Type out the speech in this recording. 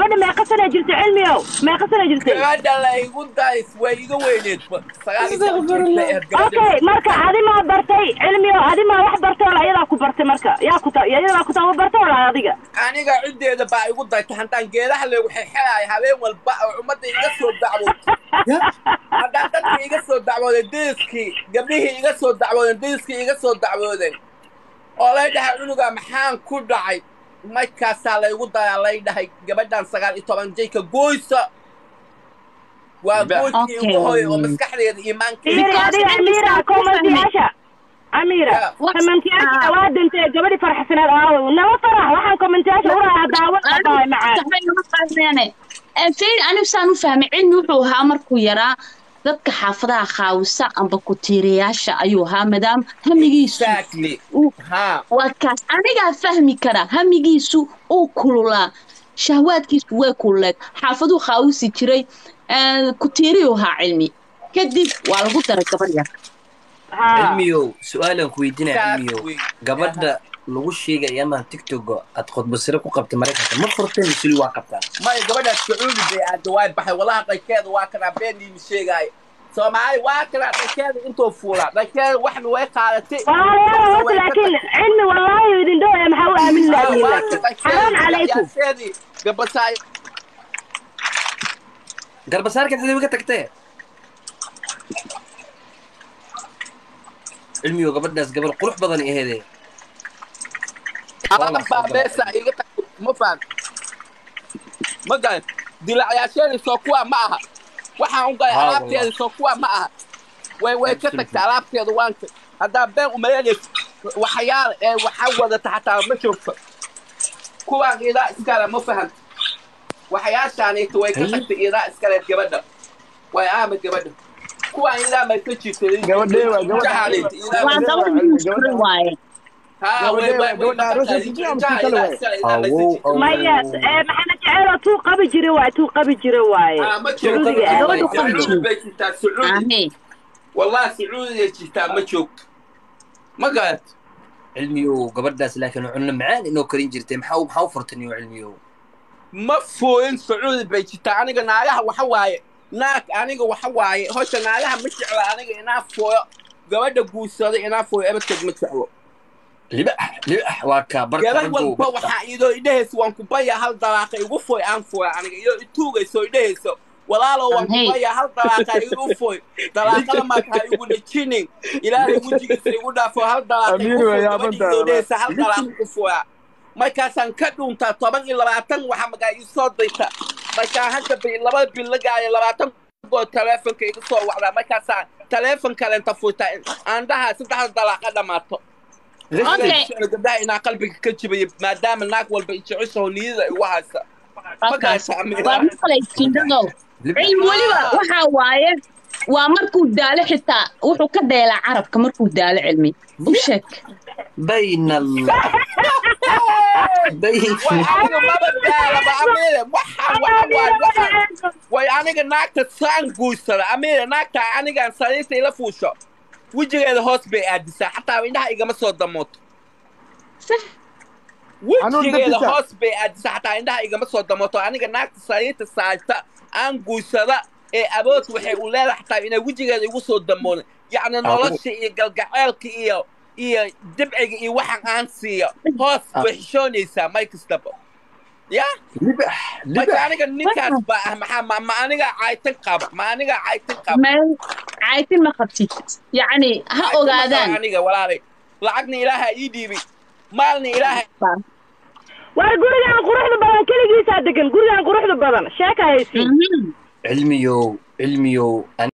gabadha meeqa sana jirta cilmiyow meeqa sana jirtay gabadha la igu days way iga weyneed sagaal iyo toban jirta ahayd gabadha okay marka adimaa bartay cilmiyow adimaa wax bartay wala iyadaa ku bartay marka yaa ku ta iyadaa ku taba bartay wala adiga aniga ciddeeda baa igu dayta haddaan geedaha leegu xexelaay habeen walba oo ummadda iga soo dacwood haddaan dadka iga soo dacwooday deriskii gabdhihii iga soo dacwoodeen deriskii iga soo dacwoodeen oo lay dhahay cunuga maxaan ku dhacay markaasaa laygu dayaa lay dhahay gabadhan sagaal iyo toban jayka goysa waa goyskii ugu Okay. hoy oo maskaxdeeda iimaankeeda fiiri Because adiga cilmi amiira saa ku komantiyaasha amiira Yeah. komantiyaasha Ah. waa dintay gabadhi farxsaneed aaw nala farax waxaan komantiyaasha uraaya daawo dhahay macaan fiiri anigu saan u fahmay cilmi wuxuu ahaa markuu yaraa dadka xaafadaha khaawisa amba kutiirayaasha ayuu ahaa maadaama hamigiisu exactly uu ha waa kaas anigaa fahmi kara hamigiisu uu kululaa shahwaadkiisu way kululeed xaafaduu khaawisi jiray kutiiriyuu ahaa cilmi kadib waa lagu daray gabar yar haa cilmiyow su-aalaan ku weydiinaya cilmiyow Exactly. gabadha lagu sheegaya ama tiktoka aad khudbasire ku qabtay maraykanka ma furteen misuli waa qabtaa maya gabadhaas sacuudi bay aada waay baxay walaha dhankeeda waa kanaa beendiimi sheegaayo soomaali waa kanaa dhankeeda intuu fuulaa dhankeeda waxna way qaadatay walaalayaal horta laakiin cilmi wallaahi idin dhow ee maxaa u aamin laadiin laakiin xaraan calaykum gabasaay garbasaarka dadabi ka tagtee cilmiyow gabadhaas gabar qurux badan ay aheedee aladan baa beesa iga tag ma faham ma garan dilacyaasheedii soo kuwa ma aha waxaan u galay Haa, alaabteedii soo kuwa ma aha way way ka tagtay alaabteeda waanka haddaa been umaleynayso waxyaala ee waxaa wadata xataa ma joogto kuwaan idaa iskale ma fahamta waxyaashaanita way ka tagtay idaa iskaleed gabadha way aama gabadha kuwaan idaa may ka jirtay Gabadhee waa gabadha. Jahalid, idaa waa may- gabar muskure waaye haa way way way Gabadha aroosay ku jiraan, tii kale waay. Awow, maya ee maxamed jeceelo tuu qabi jira waaye tuu qabi jira waaye sacuudiga ah Gabadhu qabi sacuudi ahee wallahi sacuudiga jirtaa ma joogto ma garat cilmiyow gabadhaas laakiin cunno macaan inoo karin jirtay maxaa maxaa u furtan iyo cilmiyow ma fooyin sacuudi bay jirtaa aniga naagaha waxa waaye naag aniga waxa waaye hosha naagaha ma jecla aniga inaa fooyo gabadha guursada inaa fooyo ebadkeed ma jeclo libax libax waa kaa barka gabar raggow walba waxaa idoo idhahaysa waan ku baya hal dalaaqa igu fooy aan fooya aniga idoo ituugayso idhahayso walaalo waan ku Hey. baya hal dalaaqa igu fooy dalaaqada marka ha igu dhajinin ilaahay wejigiisa igu dhaafo hal dalaaqa igu Amiir fooy way gabadha yaabantahay, idoo dhahaysa hal dalaaqa ku fooya markaasaan ka dhuntaa toban iyo labaatan waxa magaa ii soo dayta markaan hadda bi laba bil la gaayo labaatan goor taleefonka iga soo wacdaa markaasaan taleefon kalenta furtaa aan dhahaa saddexda dalaaqa dhammaato Okay. gabdhaha inaa qalbiga ka jibayo maadaama naag walba jeceshaho niyada igu haysa markaas waa maqlaysiindadow cilmi weliba waxaa waaye waa markuu daalo xitaa wuxuu ka dheelaa carabka markuu daalo cilmi u sheeg bayna allah bayn way aniga maba daalaba amiire waxaan waxa waay waxaan way aniga naagta saan guursada amiire naagta anigaan sariirta ila fuusho wejigeeda hoos bay aadisaa xataa indhaha igama soo damooto sax Hanuun wejigeeda dadisa. hoos bay aadisaa xataa indhaha igama soo damooto aniga naagta sariirta saarta aan guursada ee abood waxay u leedahay xataa inay wejigeeda igu soo damoonin yacni nolosha iyo galgaceelka iyo iyo dibciga iyo waxaan aan siiyo hoos way xishoonaysaa may kastaba ya libax marka libax aniga ninkaas baa ah maxaa ma ma aniga caytan qaba ma aniga caytan qaba meel caytin ma qabtid yacni ha Caytan ma qaba ogaadaan aniga walaalay lacagna ilaaha ii dhiibay maalna ilaaha war gurigaan quruxda badan keligiisaa degan gurigaan quruxda badan sheeka haysiin Mhm. cilmiyow cilmiyow